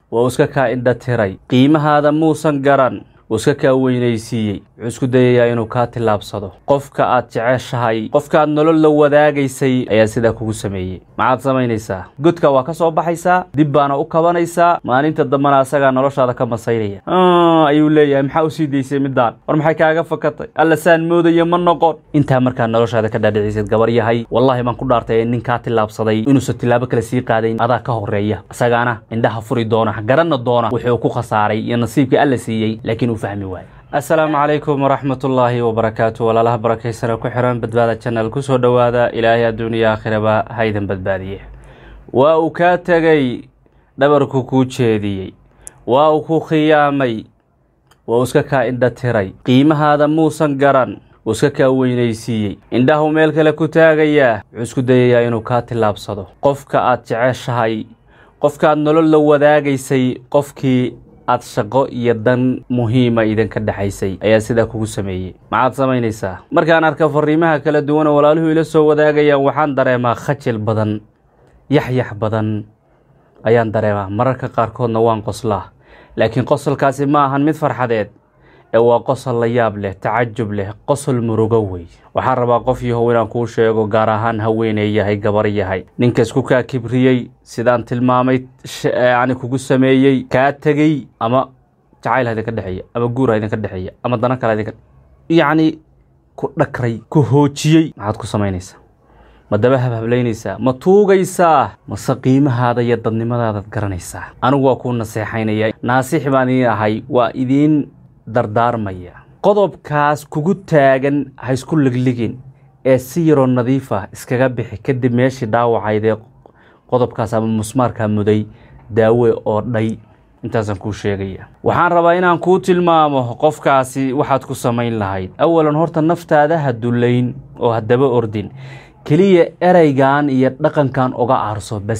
wuu iska kaa indha tiray qiimahaada muusan garan wuu iska kaa weynaysiiyey wuxuu isku dayayaa inuu kaa tillaabsado qofka aad jeceshahay qofka aad nolol la wadaagaysay ayaa sidaa kugu sameeyey maxaad samaynaysaa godka waa ka soo baxaysaa dib baana u kabanaysaa maalinta dambana asagaa noloshaada ka masaynaya ayuu leeyahay maxaa usii daysay midaan war maxay kaaga fakatay alla saan moodaya ma noqon intaa markaa noloshaada ka dhaadhicisayd gabar yahay wallaahi baan ku dhaartay nin kaa tillaabsaday inuusan tillaabo kale sii qaadayn adaa ka horeeya isagaana indhaha furi doona garanna doona wuxuu ku khasaaray iyo nasiibkii alla siiyey laakiin uu fahmi waayo assalaamu calaykum waraxmatullaahi wabarakaatu walaalaha barakaysana ku xiran badbaada janal kusoo dhowaada ilaahay adduuniya aakhiraba haydan badbaadiye waa uu kaa tegay dhabarku kuu jeediyey waa uu ku khiyaamay waa uu iska kaa indha tiray qiimahaada muusan garan wuu iska kaa weynaysiiyey indhahu meel kale ku taagayaa wuxuu isku dayayaa inuu kaa tillaabsado qofka aad jeceshahay qofka aad nolol la wadaagaysay qofkii aad shaqo iyo dan muhiima idinka dhexaysay ayaa sidaa kugu sameeyey maxaad samaynaysaa markaan arka fariimaha kala duwan oo walaaluhu ila soo wadaagayaan waxaan dareemaa khajil badan yaxyax badan ayaan dareemaa mararka qaarkoodna waan qoslaa laakiin qosolkaasi ma ahan mid farxadeed ee waa qosol la yaab leh tacajub leh qosol murugo wey waxaan rabaa qof yahow inaan kuu sheego gaar ahaan haweeney yahay gabar yahay ninka isku kaa kibriyey sidaan tilmaamay yani kugu sameeyey kaa tegey ama jacayl ha idinka dhexeeya ama guur ha idinka dhexeeya ama dana kale idinka yacni ku dhakray ku hoojiyey maxaad ku samaynaysaa ma daba habhablaynaysaa ma tuugaysaa mase qiimahaada iyo dadnimadaadaad garanaysaa anigu waa kuu naseexaynaya naasix baan idiin ahay waa idiin dardaarmaya qodobkaas kugu taagan ha isku ligligin ee si yaroo nadiif ah iskaga bixi kadib meeshii dhaawacaydee qodobkaas ama musmaarkaa muday daawe oo dhay intaasaan kuu sheegaya waxaan rabaa inaan kuu tilmaamo qofkaasi waxaad ku samayn lahayd awalan horta naftaada ha dullayn oo ha daba ordin keliya ereygan iyo dhaqankan oga aarso bas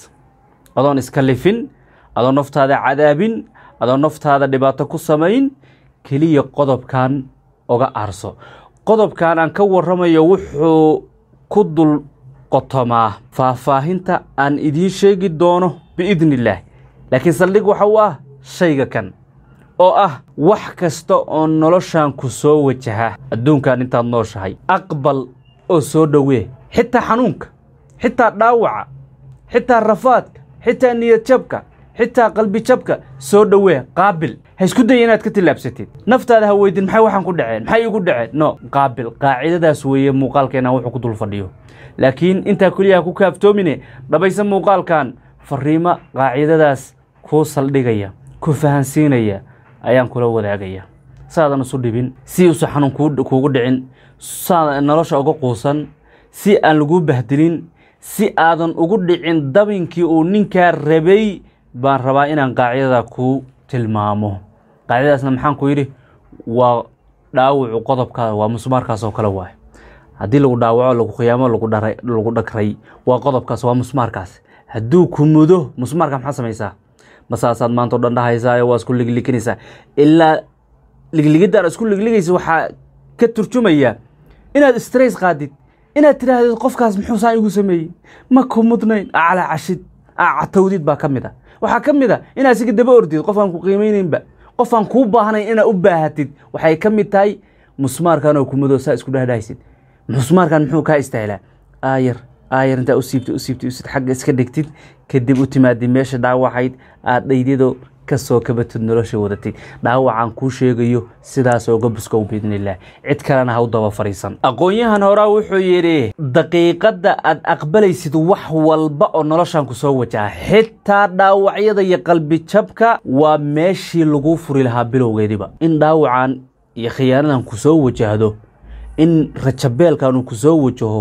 adoon iska lifin adoon naftaada cadaabin adoon naftaada dhibaato ku samayn keliya qodobkan oga aarso qodobkan aan ka warramayo wuxuu ku dul qotomaa faahfaahinta aan idiin sheegi doono biidni illaah laakiin saldhig waxa u ah shayga kan oo ah wax kasta oo noloshan ku soo wajaha adduunkan intaad nooshahay aqbal oo soo dhowee xitaa xanuunka xitaa dhaawaca xitaa rafaadka xitaa niyad jabka xitaa qalbi jabka soo dhowee qaabil ha isku daya inaad ka tillaabsatid naftaada ha weydin maxay waxaan ku dhaceen maxay igu dhaceen no qaabil qaacidadaas weeye muuqaalkeenna wuxuu ku dul fadhiyo laakiin intaa keliya ha ku kaaftoomine dhabaysa muuqaalkan fariimo qaacidadaas kuu saldhigaya ku fahansiinaya ayaan kula wadaagaya saadan isu dhibin si uusan xanuun kuugu dhicin saadan nolosha uga quusan si aan laguu bahdilin si aadan ugu dhicin dabinkii uu ninkaa rabay baan rabaa inaan qaacidada kuu tilmaamo qaacidadaasna maxaan ku yidhi waa dhaawacu qodobkaada waa musmaarkaas oo kale waayo haddii lagu dhaawaco lagu khiyaamo lagu dhakray waa qodobkaas waa musmaarkaas hadduu ku mudo musmaarka maxaa samaysaa masaasaad maanta o dhan dhahaysaa waa isku ligliginaysaa ilaa ligligidaan isku ligligaysa waxaa ka turjumaya inaad stress qaadid inaad tidhaahdid qofkaas muxuu saan igu sameeyey ma ku mudnayn aclaa cashid catawdid baa ka mid a waxaa ka mid a inaad siga daba ordid qof aan ku qiimaynaynba qof aan kuu baahnayn inaad u baahatid waxay ka mid tahay musmaarkan oo kumado saa isku dhahdhahaysid musmaarkan muxuu kaa istaahilaa aayar aayar intaa u siibtid u siibtid usid xagga iska dhigtid kadib u timaadid meesha dhaawacayd aad dhaydyado kasoo kabatid nolosha wadatid dhaawacaan kuu sheegayo sidaas oga buskow biidnillaah cid kalena ha u daba fariisan aqoon-yahan horaa wuxuu yidhi daqiiqadda aad aqbalaysid wax walba oo noloshan ku soo wajaha xitaa dhaawacyada iyo qalbi jabka waa meeshii laguu furi lahaa bilowgeediba in dhaawacan iyo khiyaanadan ku soo wajahdo in rajabeelkan uu ku soo wajaho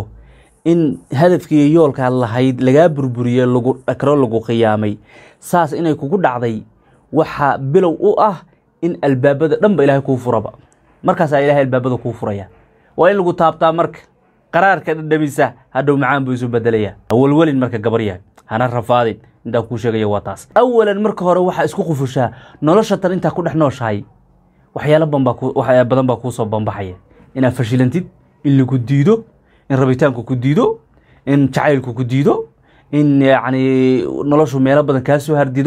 in hadafkii iyo yoolkaad lahayd lagaa burburiye lagu dhakro lagu khiyaamay saas inay kugu dhacday waxaa bilow u ah in albaabada dhanba ilaahay kuu furaba markaasaa ilahay albaabada kuu furaya waa in lagu taabtaa marka qaraarka dhadhamisa hadhow macaan buu isu bedelaya hawalwelin marka gabar yahay hana rafaadin intaa kuu sheegaya waa taas awalan marka hore waxaa isku qufushaa nolosha tan intaa ku dhex nooshahay waxyaalo badan baa kuusoo bambaxaya inaad fashilantid in lagu diido in rabitaanku ku diido in jacaylku ku diido in yacni noloshu meelo badan kaa soo hardido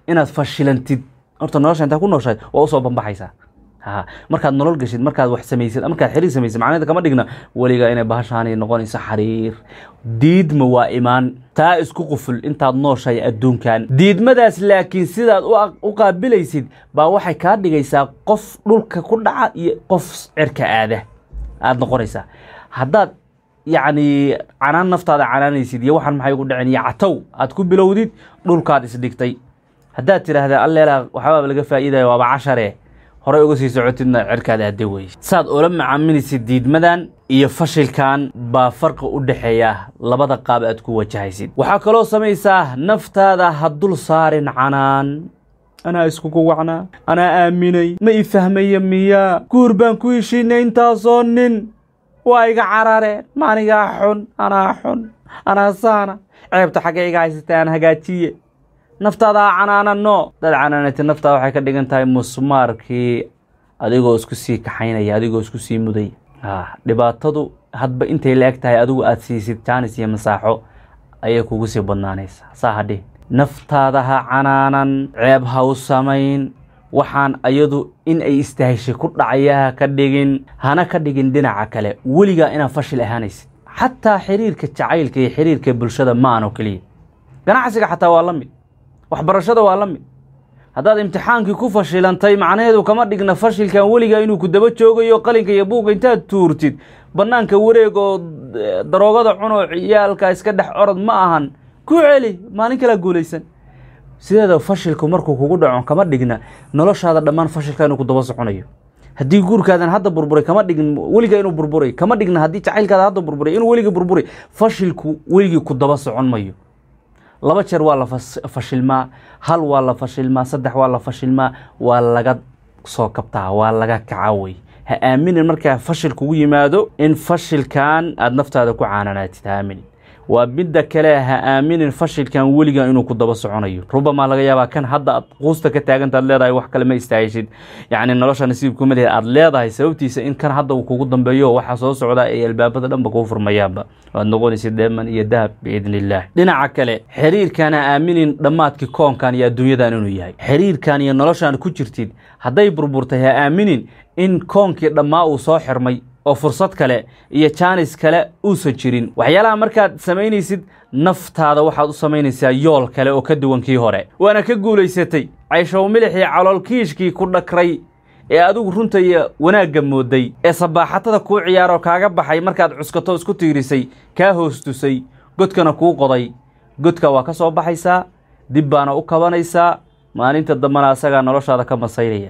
inaad fashilantid horta nolosha intaa ku nooshahay waa usoo bambaxaysaa ha markaad nolol geshid markaad wax samaysid markaad xiriir samaysid macnaheeda kama dhigna weligaa inay bahashaani noqonayso xariir diidma waa imaan taa isku quful intaad nooshahay adduunkan diidmadaas laakiin sidaad u qaabilaysid baa waxay kaa dhigaysaa qof dhulka ku dhaca iyo qof cerka aada aada noqonaysaa haddaad yacni canaan naftaada canaanaysid iyo waxaan maxay ugu dhaceen iyo catow aad ku bilowdid dhulkaad isdhigtay haddaad tidhaahda alleela waxbaaba laga faa'iidaya waaba cashare horey uga sii socotidna cerkaada hadde weyse saad ula macaamilaysid diidmadan iyo fashilkan baa farqi u dhexeeya labada qaab aad ku wajahaysid waxaa kaloo samaysaa naftaada ha dul saarin canaan anaa iskugu wacnaa anaa aaminay ma i fahmaya miyaa guur baan ku heshiinay intaasoo nin waa iga carareen maanigaa xun anaa xun anaa saana ceebta xagga iga haysata aan hagaajiye naftaada ha canaanano dad canaanatid naftaada waxay ka dhigan tahay musmaarkii adigoo isku sii kaxaynaya adigoo isku sii muday dhibaatadu hadba intay la eg tahay adigu aad siisid jaanis iyo masaaxo ayay kugu sii badnaanaysaa saa hadhi naftaada ha canaanan ceeb ha u samayn waxaan ayadu in ay istaheshay ku dhacaya ha ka dhigin hana ka dhigin dhinaca kale weligaa inaad fashil ahaanaysid xataa xiriirka jacaylka iyo xiriirka bulshada ma aan oo keliya ganacsiga xataa waa la mid waxbarashada waa la mid haddaad imtixaankii ku fashilantay macnaheedu kama dhigna fashilkan weligaa inuu ku daba joogayo qalinka iyo buugga intaad tuurtid bannaanka wareeg oo daroogada cunoo ciyaalka iska dhex orod ma ahan ku celi maalin kalaa guulaysan sideeda fashilku markuu kugu dhaco kama dhigna noloshaada dhammaan fashilka inuu ku daba soconayo haddii guurkaadan hadda burburay kama dhign weligaa inuu burburay kama dhigna haddii jacaylkaada hadda burburay inuu weligii burburay fashilku weligii ku daba socon mayo laba jeer waa la fashilmaa hal waa la fashilmaa saddex waa la fashilmaa waa laga soo kabtaa waa laga kaca wey ha aaminin markaa fashil kugu yimaado in fashilkan aada naftaada ku caananaatid ha aaminin waa midda kale ha aaminin fashilkan weligaa inuu ku daba soconayo rubamaa laga yaabaa kan hadda aad quusta ka taaganta ad leedahay wax kale ma istaahishid yacni nolosha nasiibkuma lehed aad leedahay sababtiisa in kan hadda uu kugu dambeeyo waxaa soo socda ay albaabada dhanba kuu furmayaanba waad noqonaysid deeman iyo dahab biidni illaah dhinaca kale xiriirkan ha aaminin dhammaadkii koonkan iyo adduunyadan inuu yahay xiriirkan iyo noloshan ku jirtid hadday burburtay ha aaminin in koonkii dhammaa uu soo xirmay oo fursad kale iyo jaanis kale uusan jirin waxyaalaha markaad samaynaysid naftaada waxaad u samaynaysaa yool kale oo ka duwan kii hore waana ka guulaysatay cayshow milixii caloolkiishkii ku dhakray ee adigu runta iyo wanaagga mooday ee sabaaxatada kuu ciyaaroo kaaga baxay markaad cuskato isku tiirisay kaa hoostusay godkana kuu qoday godka waa ka soo baxaysaa dib baana u kabanaysaa maalinta dambana asagaa noloshaada ka masaynaya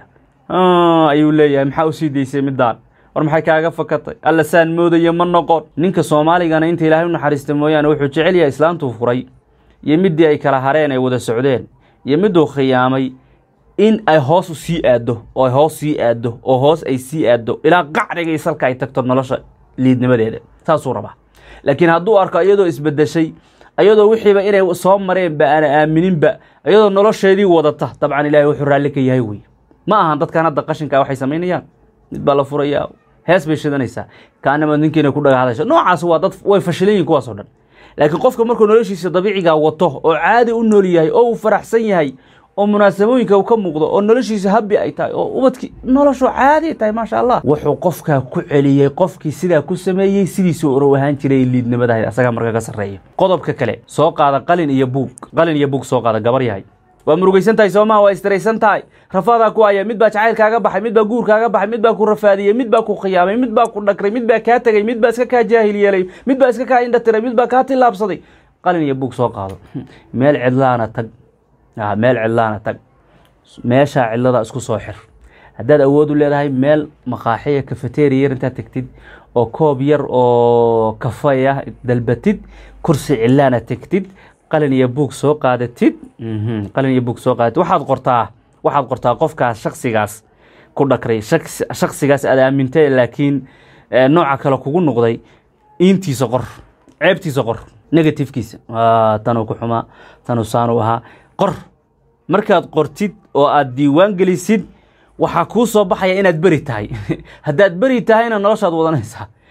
ayuu leeyahay maxaa usii daysay middaan war maxay kaaga fakatay alla saan moodaya ma noqon ninka soomaaligana inta ilaahay u naxariista mooyaane wuxuu jecel yahay islaantuu furay iyo middii ay kala hareen ay wada socdeen iyo miduu khiyaamay in ay hoos u sii aaddo oo ay hoos sii aaddo oo hoos ay sii aaddo ilaa qacdhigay salka ay tagto nolosha liidnimadeeda saasuu rabaa laakiin hadduu arko iyadoo isbedeshay ayadoo wixiiba inay soo mareenba aana aamininba iyadoo nolosheedii wadata dabcan ilaahay wuxuu raalli ka yahay wey ma ahan dadkan hadda qashinkaa waxay samaynayaan mid baa la furayaa hees bay shidanaysaa kaanama ninkiina ku dhaga hadasha noocaas waa dad way fashilan yihin kuwaas oo dhan laakiin qofka markuu noloshiisa dabiicigaa wato oo caadi u nool yahay oo uu faraxsan yahay oo munaasabooyinka uu ka muuqdo oo noloshiisa habi ay tahay oo ubadkii noloshu caadi ay tahay maasha allah wuxuu qofkaa ku celiyey qofkii sidaa ku sameeyey sidiisuu orow ahaan jiray liidnimadahay asagaa marka ka sarreeya qodobka kale soo qaada qalin iyo buug qalin iyo buug soo qaada gabar yahay waa murugaysan tahay soomaa waa istiraysan tahay rafaadaa ku haya mid baa jacayl kaaga baxay mid baa guur kaaga baxay mid baa ku rafaadiyey mid baa ku khiyaamay mid baa ku dhakray mid baa kaa tegey mid baa iska kaa jaahil yeelay mid baa iska kaa indha tiray mid baa kaa tillaabsaday qalin iyo buug soo qaado meel cidlaana tag meel cidlaana tag meeshaa cidlada isku soo xir haddaad awood u leedahay meel maqaaxiya kafeteria yar intaad tegtid oo koob yar oo kafay ah dalbatid kursi cilaana tegtid qalin iyo buug soo qaadatid qalin iyo buug soo qaadatid waxaad qortaa waxaad qortaa qofkaas shaksigaas ku dhakray shaksigaas aad aamintay laakiin nooca kale kugu noqday iintiisa qor ceebtiisa qor negatifkiisa tanuu ku xumaa tanuu saanuu ahaa qor markaad qortid oo aad diiwaan gelisid waxaa kuu soo baxaya inaad beri tahay haddaad beri tahayna noloshaad wadanaysaa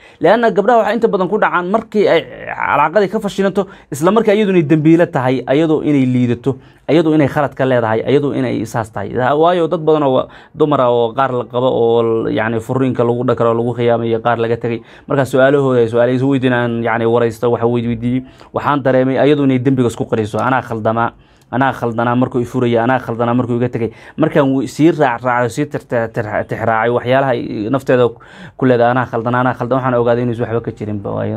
leanna gabdhaha waxaa inta badan ku dhacaan markii ay calaaqadii ka fashilanto isla markii ayadu inay dembiilo tahay ayadoo inay liidato ayadoo inay khalad ka leedahay ayadoo inay isaas tahay waayo dad badan oo dumara oo qaar la qabo oo yani furiinka lagu dhakaro lagu khiyaamayo qaar laga tegay markaa su-aalahooda su-aal isu weydiin aan yani waraysto waxa weydiiyey waxaan dareemay ayadoo inay dembiga isku qariso anaa khaldamaa anaa khaldanaa markuu ifuraya anaa khaldanaa markuu iga tegay markaan sii raacraaco sii tixraacay waxyaalaha nafteeda ku leedahay anaa khaldanaa anaa khaldan waxaan ogaaday inuusan waxba ka jirin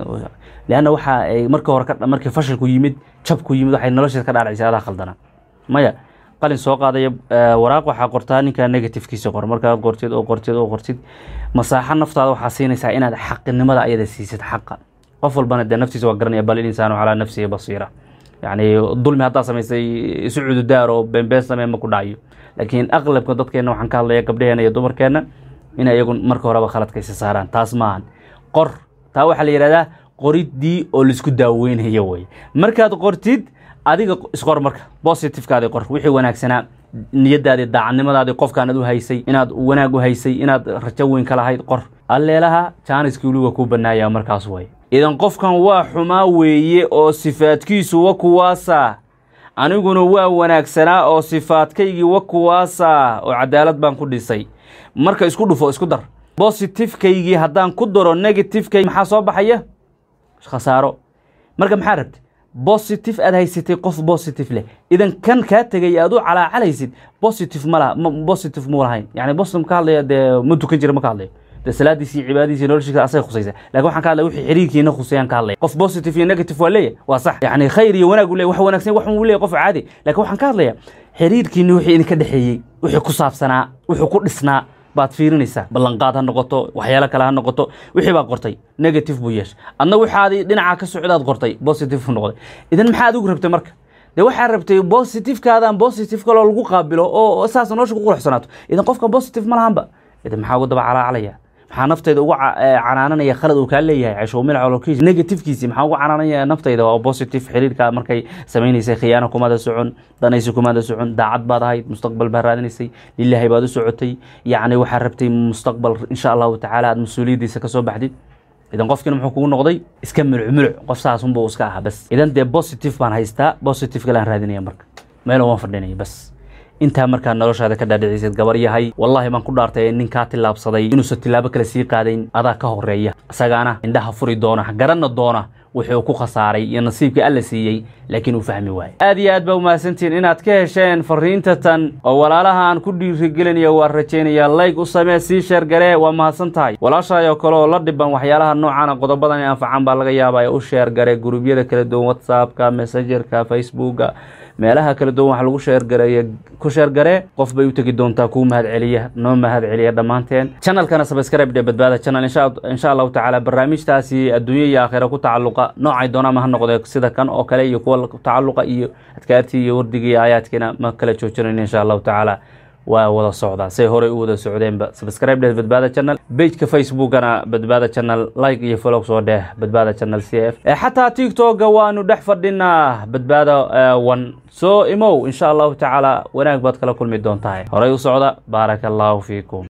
leanna waxa ay markii hore markii fashilku yimid jabku yimid waxay nolosheeda ka dhaadhacisay adaa khaldanaa maya qalin soo qaadaya waraaq waxaa qortaa ninkaa negatifkiisa qor markaad qortid oo qortid oo qortid masaaxo naftaada waxaa siinaysaa inaad xaqinimada ayada siisid xaqa qof walbana dee naftiisa waa garanaya bal insaanu calaa nafsihi basiira yacni dulmi haddaa samaysay isu cududaar oo beenbeen samee ma ku dhacayo laakiin aqlabka dadkeenna waxaan ka hadlaya gabdhaheenna iyo dumarkeenna in iyagu marka horeba khaladka isa saaraan taas maahan qor taa waxaa la yidhahdaa qoriddii oo laisku daaweynayo wey markaad qortid adiga isqor marka positivekaadi qor wixii wanaagsanaa niyadaadii daacadnimadaadii qofkaanad u haysay inaad wanaag u haysay inaad rajo weyn ka lahayd qor alleelaha jaaniskii weliga kuu banaaya markaas way idan qofkan waa xumaa weeye oo sifaadkiisu wa kuwaasa aniguna waa wanaagsanaa oo sifaadkaygii wa kuwaasa oo cadaalad baan ku dhisay marka isku dhufo isku dar bositifekaygii haddaan ku daro negativekay maxaa soo baxaya khasaaro marka maxaa rabti bositive aad haysatay qof bositive leh idan kan kaa tegay aad u calaacalaysid bositive ma laha bositive muu lahayn yani bositive ka hadlaya dee ma tukan jira ma ka hadlayo dee salaadiisi iyo cibaadadiisi noloshiisa asaga khusaysa lakin waxaan ka hadlaya wixii xiriirkiina khusayaan ka hadlaya qof positive iyo negative waa leeyahy waa sax yani khayr iyo wanaag u leeyahy wax wanaagsan wax uu leeyahy qof caadi lakin waxaan ka hadlaya xiriirkiina wixii idinka dhexeeyey wixii ku saabsanaa wuxuu ku dhisnaa baad fiirinaysaa ballanqaad ha noqoto waxyaalo kale ha noqoto wixii baa qortay negative buu yeeshay adna waxaadi dhinaca ka socdaad qortay positive buu noqday idan maxaa adigu rabtay marka dee waxaa rabtay positivekaadan positive kaloo lagu qaabilo oo saas nolosha ku quruxsanaato idan qofka positive ma lahanba idan maxaa ugu daba calaacalaya maxaa naftayda uga canaananaya khalad uu kaa leeyahay cashuumil cololkiisa negativekiisi maxaa uga canaanaya naftayda waa positive xiriirka markay samaynaysay khiyaano kumada socon danaysi kumada socon daacad baad ahayd mustaqbal baad raadinaysay lilaahi baad u socotay yacni waxaad rabtay mustaqbal insha allahu tacaala aad mas-uuliyaddiisa kasoo baxdid idan qofkiina muxuu kugu noqday iska mulcmuluc qof saasunbuu iska ahaa bas idan dee positive baan haystaa positive kalaan raadinaya marka meel waan fadhinaya bas intaa markaa noloshaada ka dhaadhicisid gabar yahay wallaahi baan ku dhaartay nin kaa tillaabsaday inuusan tillaabo kale sii qaadayn adaa ka horeeya isagaana indhaha furi doona garanna doona wuxuu ku khasaaray iyo nasiibkii alla siiyey laakiin uu fahmi waayo aad iyo aad baa umahadsantihiin inaad ka hesheen fariinta tan oo walaalaha aan ku dhiirigelinayo waa rajaynaya layg u samee sii sheergaree waa mahadsan tahay walaashaayoo kale oo la dhiban waxyaalaha noocaana qodobadan ee anfacan baa laga yaabaa u sheergare gurubyada kala duwan whatsappka messengerka facebooka meelaha kala duwan wax lagu sheergareeya ku sheergaree qof bay u tegi doontaa kuu mahad celiya noo mahad celiya dhammaanteen channelkana subscribe dhe badbaada channel insha allahu tacaala barnaamijtaasi adduunya iyo aakhira ku tacalluqa noocay doonama ha noqdee sida kan oo kale iyo kuwa tacalluqa iyo adkaartii iyo wardigii iyo aayaadkiina ma kala joojinayn insha allahu tacaala waa wada socdaa say horey u wada socdeenba subscribe dheh badbaada channel pageka facebookana badbaada channel like iyo follow soo dheh badbaada channel c f xataa tiktoka waanu dhex fadhinaa badbaada one soo imow insha allahu tacaala wanaag baad kala kulmi doontahay horey u socda baaraka allahu fiikum